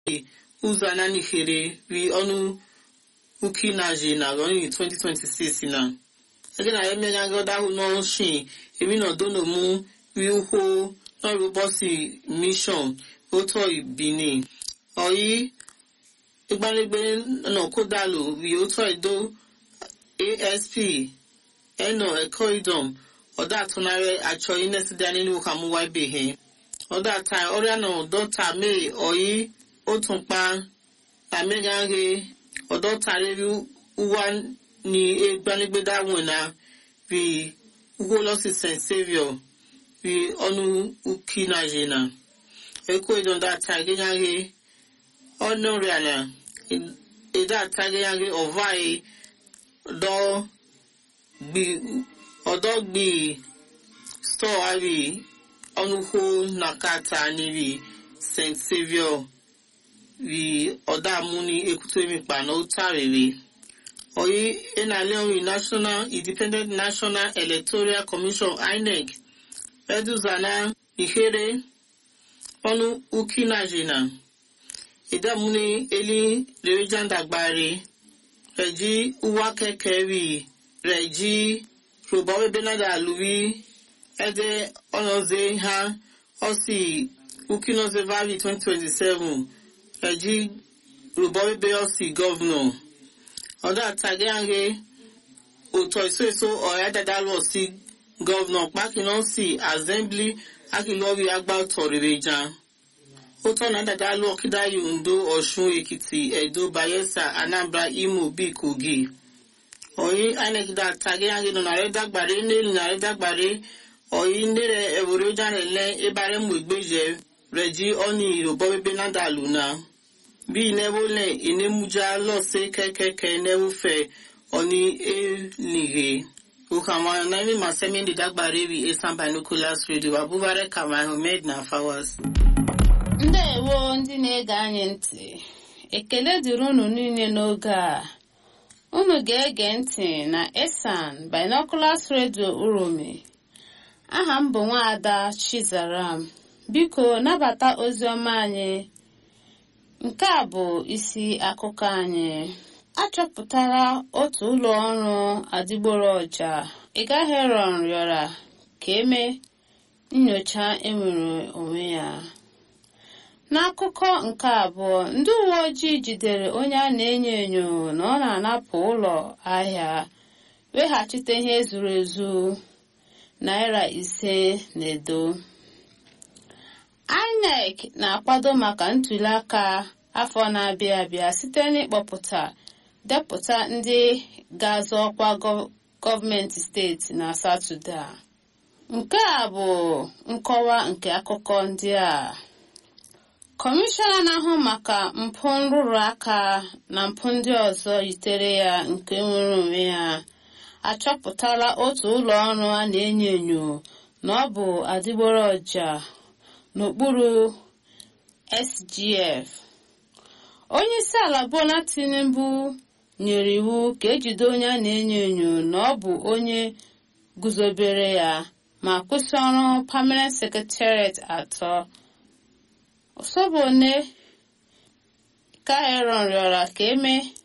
ụzọ ananihere ri ọnụ uki na ji na rọni 2026 na ege na emenya gọda hụ n'ọshi emi na dono mu ri ukwu n'ọrụ bọsi mishọn otu ibini ọyị igbalegbe na kodalu ri otu edo asp eno ẹkọ idom ọdọ àtúnarẹ àjọ inesida nínú kàmúwá ibèhẹ ọdọ àtà ọrịa náà dọta mee ọyí ó tún pa àmẹgànge ọdọ tàrẹrí wá ní egbanigbedáwọn náà rí ugbo lọsí st saviour rí ọnù uki nàìjíríà ẹkọ idom dàtà gẹgànge ọnà rẹ àná ìdá àtà gẹgànge ọváyé dọ gbi ọdọ gbi store ari ọnụkwụ na kata niri st saviour ri ọdọ amúni ekutemikpa na ụtarịrị oyi enaleori national independent national electoral commission inec eduzana ihere ọnụ ukinajina idamuni eli rerejandagbari reji uwa kekeri reji rụba ebe nada alụwi ede ọnọze ha ọsi ukinoze valley 2027 eji rụba ebe ọsi gọvanọ ọdọ àtàgé ànge òtọ èso èso ọ̀rẹ́ dada lọ sí gọvanọ pákínà sí assembly akínlọ́wì agbátọ̀ rere jan ó tọ́nà dada lọ kídáyò ondo ọ̀ṣun èkìtì ẹ̀dó bayelsa anambra imo bíi kogi oyi inec da tage yange no nare dagbare neli nare dagbare oyi ndere ewore jane le ebare mu egbeje reji oni irobo bebe nada luna bi inewo le inemuja lọse kẹkẹkẹ inewo fẹ oni elige ukama naimi masemi ndi dagbare bi esan binoculars radio abubare kamai homed na fawas ndewo ndị na-ege anyị ntị ekele dịrị unu niile n'oge a unu ga-ege ntị na esan binoculars radio uromi aha m bụ nwaada chizaram biko nabata ozi ọma anyị nke a bụ isi akụkọ anyị achọpụtara otu ụlọ ọrụ adịgboroja ịgaheron rịọrọ ka eme nyocha enwere onwe ya n'akụkọ nke abụọ ndị uwe ojii jidere onye a na-enyo enyo na ọ na-anapụ ụlọ ahịa weghachite ihe zuru ezu naira ise na edo inec na-akwado maka ntuli aka afọ na-abịa abịa site n'ịkpọpụta depụta ndị ga-azọ ọkwa gọọmenti steeti na satọde a nke a bụ nkọwa nke akụkọ ndị a kọmishọna na-ahụ maka mpụ nrụrụ aka na mpụ ndị ọzọ yitere ya nke nwere onwe ya achọpụtala otu ụlọ ọrụ a na-enyo enyo na ọ bụ adịgboroja n'okpuru sgf onye isi ala bola tinubu nyere iwu ka ejide onye a na-enyo enyo na ọ bụ onye guzobere ya ma kwụsị ọrụ permanent secretariat atọ osobone kaeron rịọrọ ka eme